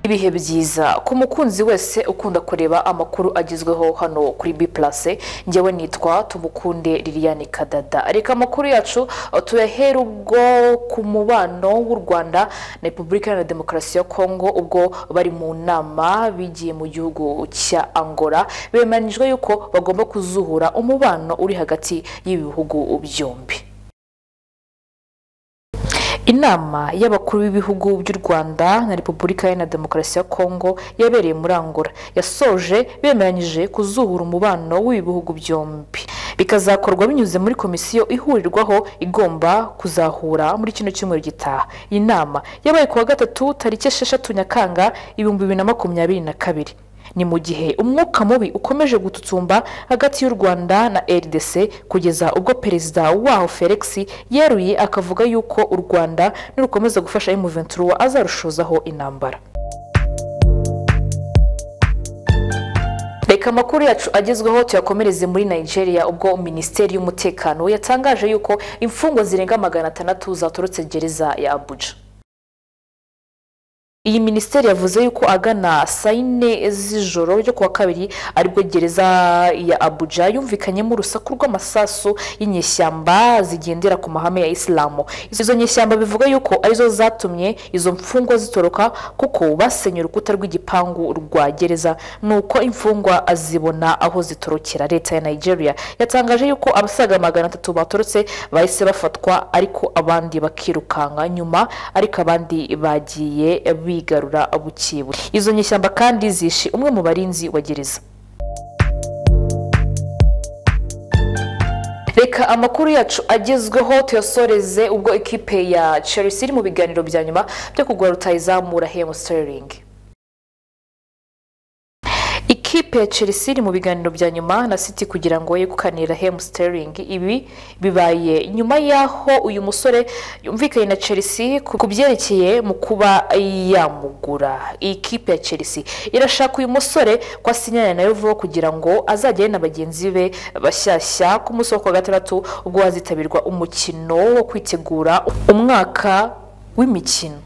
ibihe byiza ku mukunzi wese ukunda kureba amakuru agezweho hano kuri bi purase ngewe nitwa tumukunde liliane kadada reka amakuru yacu tuyahere ubwo ku mubano w'u rwanda na repubulika iharanira demokarasi ya kongo ubwo bari mu nama bigiye mu gihugu cya angola bemeranyijwe yuko bagomba kuzuhura umubano uri hagati y'ibi bihugu byombi inama y'abakuru b'ibihugu by'u rwanda na repubulika iharanira demokarasi ya kongo yabereye muri angola yasoje bemeranyije kuzuhura umubano w'ibi bihugu byombi bikazakorwa binyuze muri komisiyo ihurirwaho igomba kuzahura muri kino cyumweru gitaha iyi nama yabaye ku wa gatatu tariki esheshatu nyakanga ibihumbi bibiri na makumyabiri na kabiri ni mu gihe umwuka mubi ukomeje gututsumba hagati y'u rwanda na rdc kugeza ubwo perezida waho felix yeruye akavuga yuko u rwanda nirukomeza gufasha emuventura azarushozaho intambara reka amakuru yacu agezweho tuyakomereze muri nigeria ubwo minisiteri y'umutekano yatangaje yuko imfungwa zirenga magana atandatu zaturutse gereza ya abuja iyi minisiteri yavuze yuko agana saa yine z'ijoro ryo kuwa kabiri aribwo gereza ya abuja yumvikanyemo urusaku rw'amasasu y'inyeshyamba zigendera ku mahame ya isilamu izo nyeshyamba bivuga yuko arizo zatumye izo mfungwa zitoroka kuko basenye urukuta rw'igipangu rwa gereza nuko imfungwa zibona aho zitorokera leta ya nigeria yatangaje yuko abasaga magana atatu batorotse bahise bafatwa ariko abandi bakirukanka nyuma ariko abandi bagiye bigarura bukebuke izo nyishyamba kandi zishe umwe mu barinzi wa gereza reka amakuru yacu agezweho tuyasoreze ubwo ikipe ya chelsea iri mu biganiro bya nyuma byo kugura rutayizamura hemu siteringi ikipe ya chelsea iri mu biganiro bya nyuma na city kugira ngo yegukanira hemu siteringi ibi bibaye nyuma y'aho uyu musore yumvikanye na chelsea ku byerekeye mu kuba yamugura iyi kipe ya chelsea irashaka uyu musore ko asinyana nayo vuba kugira ngo azajyane na bagenzi be bashyashya ku munsi wo kuwa gatandatu ubwo hazitabirwa umukino wo kwitegura umwaka w'imikino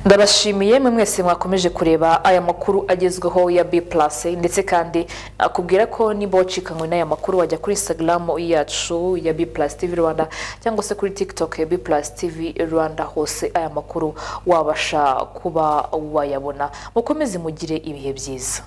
ndabashimiye mwe mwese mwakomeje kureba aya makuru agezweho ya bi purase ndetse kandi nakubwira ko niba wacikanywe n'aya makuru wajya kuri insitagaramu yacu ya bi purase tivi rwanda cyangwa se kuri tikitoke ya bi purase tivi rwanda hose aya makuru wabasha kuba wayabona mukomeze mugire ibihe byiza